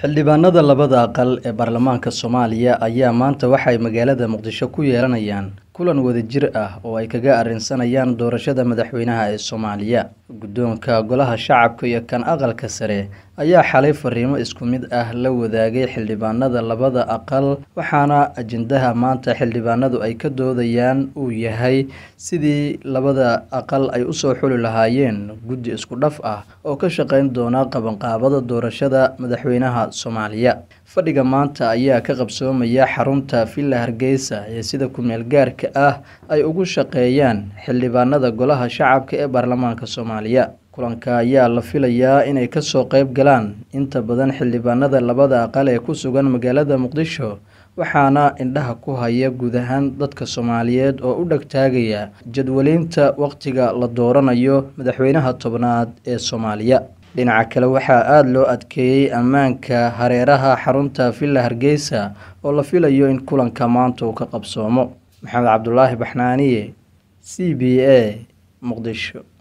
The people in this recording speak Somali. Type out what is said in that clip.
xildhibaanada labada aqal ee baarlamaanka soomaaliya ayaa maanta waxay magaalada muqdisho ku yeelanayaan kulan wadajir ah oo ay kaga arrinsanayaan doorashada madaxweynaha ee soomaaliya guddoonka golaha shacabka iyo kan aqalka sare ayaa xalay fariimo isku mid ah la wadaagay xildhibaanada labada aqal waxaana ajendaha maanta xildhibaanadu ay ka doodayaan uu yahay sidii labada aqal ay usoo xuli lahaayeen guddi isku dhaf ah oo ka shaqeyn doona qabanqaabada doorashada madaxweynaha soomaaliya fadhiga maanta ayaa ka qabsoomaya xarunta villa hargeysa ee sida ku-meel gaarka ah ay ugu shaqeeyaan xildhibaanada golaha shacabka ee baarlamaanka soomaaliya kulanka ayaa la filayaa inay kasoo qeyb galaan inta badan xildhibaanada labada aqal ee ku sugan magaalada muqdisho waxaana indhaha ku haya guud ahaan dadka soomaaliyeed oo u dhegtaagaya jadwaliinta waqtiga la dooranayo madaxweynaha tobnaad ee soomaaliya dhinaca kale waxaa aada loo adkeeyey ammaanka hareeraha xarunta villa hargeysa oo la filayo in kulanka maanta uu ka qabsoomo maxamed cabdulaahi baxnaaniye c b a muqdisho